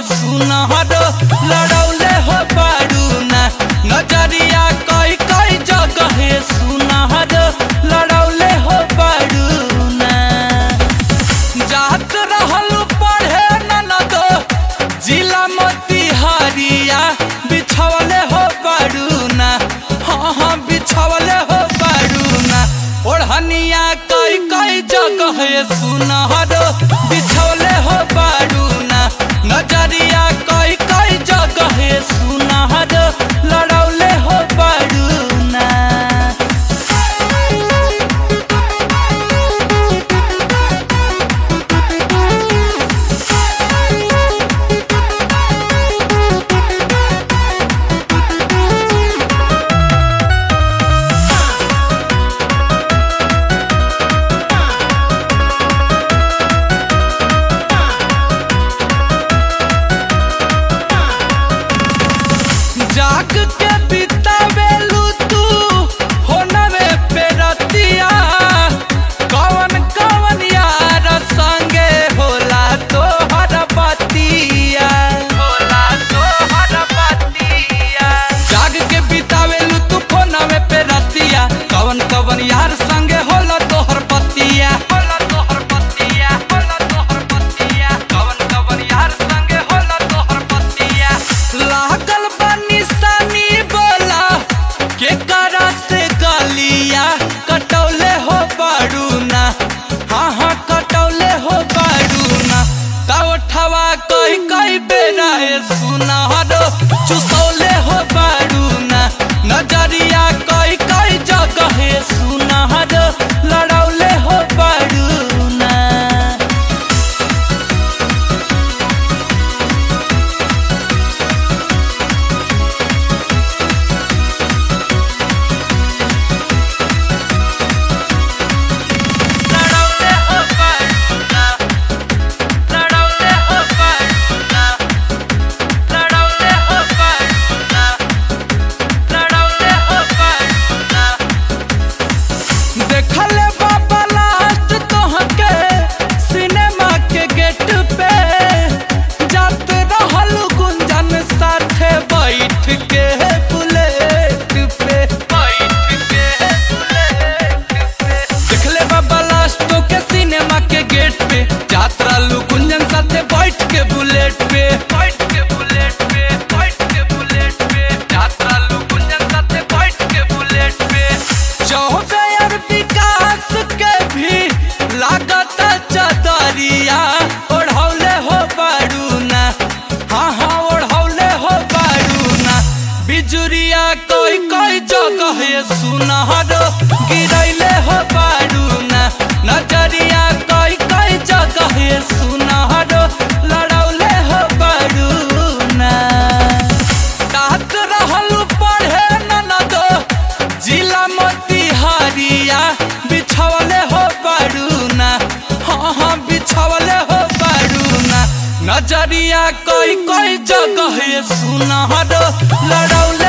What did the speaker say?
सुनहर लड़ौले हो बारू ना नजरिया कई कई जगह सुनहर लड़ौले हो बारू ना जात रहल पढ़े ननद जिला मोतिहारिया बिछवले हो बारूना हाँ हाँ बिछवले हो बारूना ओढ़निया कई कई जगह सुनहर बिछवले हो बारूना नजरिया कई कई जगह सुनहर लड़ौले हो बारूना जाग के बितावेलू तू होनवे पे रतिया कवन कवन यार संगे होला तो हर बतिया होला तो हर बतिया जाग के बितावेलू तू फोनवे पे रतिया कवन कवन यार संगे होला तो हर बतिया होला तो हर बतिया होला तो हर बतिया कवन कवन यार संगे होला तो हर बतिया लागल बा निशानी बोला के करा से गलिया कटौले हो बारूना हाँ हाँ कटौले हो बारूना कावठवा कई कई बेरा ए सुनहर चुसौले हो बारूना नजरिया कई कई जगह सुनहर लड़ौले हो बारूना लड़ौले हो बारूना लड़ौले हो बारूना लड़ौले हो बारूना लड़ौले हो बारूना देखले बाबा लास्ट तोहके सिनेमा के गेट पे जात रहल गुंजन साथे बैठ के बुलेट पे बैठ के बुलेट पे देखले बाबा लास्ट के सिनेमा के गेट पे जात रहल गुंजन साथे बैठ के बुलेट पे बैठ के बुलेट पे बैठ के बुलेट पे जात रहल गुंजन साथे बैठ के बुलेट पे चौबेर विकास के भी लागत चदरिया ओढ़ौले हो बारूना हाँ हाँ ओढ़ौले हो बारूना बिजुरिया कोई कोई जगह सुनहर गिरैले हो बारूना नजरिया कोई कोई जगह सुनहर लड़ौले हो बारूना तात रहल पढ़े ननद जिला मोतिहारिया बिछवले हो बारूना हाँ हाँ बिछवले हो बारूना नजरिया कोई कोई जगह सुनहर लड़ौले